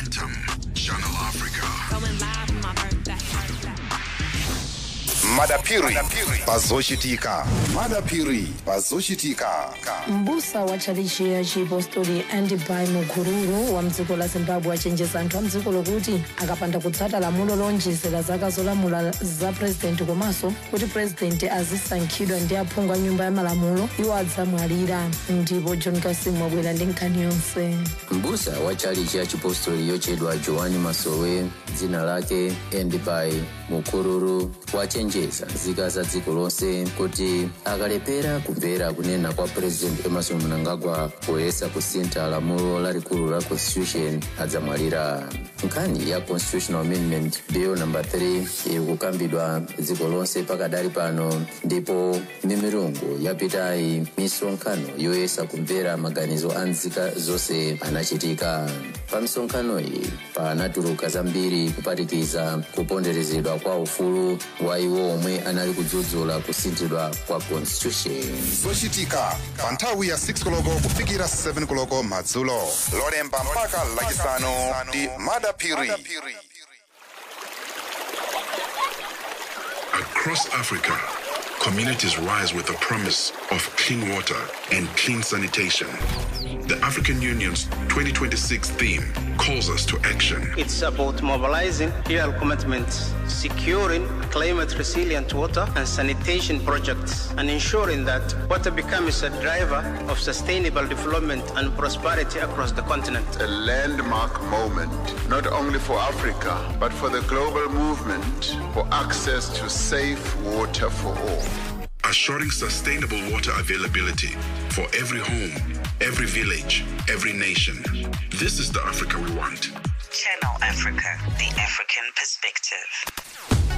Momentum, Channel Africa. Going live for my birthday. madapiri pazochitika madapiri pazochitika mbusa wa tchalichi ya chipostori andibai mukururu wa mdziko la zimbabwe achenjeza anthu a mdziko lokuti akapanda kutsata lamulo lonjezera zaka zolamula za purezidenti komanso kuti purezidenti azisankhidwa ndi aphungu a nyumba ya malamulo iwo adzamwalira ndipo john kasim wabwera ndi nkhani yonse mbusa wa tchalichi ya chipostori yochedwa joani masowe dzina lake endibai mukururu wachenjeza nzika za dziko lonse kuti akalepera kumvera kunena kwa president emerson mnangagwa poyesa kusintha lamulo lalikulu la constitution adzamwalira nkhani ya constitutional amendment bill number 3 iri kukambidwa dziko lonse pakadali pano ndipo mimirungu yapitayi misonkhano yoyesa kumvera maganizo a nzika zonse anachitika pa misonkhano iyi panatuluka zambiri kupatikiza kuponderezedwa kwa ufulu wa iwo omwe anali kudzudzula kusinthidwa kwa constitution zochitika pa nthawi ya 6 koloko kufikira 7 koloko madzulo lolemba mpaka lachisanu ndi madapiri Across Africa, communities rise with the promise of clean water and clean sanitation. The African Union's 2026 theme calls us to action. It's about mobilizing real commitments, securing climate resilient water and sanitation projects, and ensuring that water becomes a driver of sustainable development and prosperity across the continent. a landmark moment, not only for Africa, but for the global movement for access to safe water for all. Assuring sustainable water availability for every home, every village, every nation. This is the Africa we want. Channel Africa, the African perspective.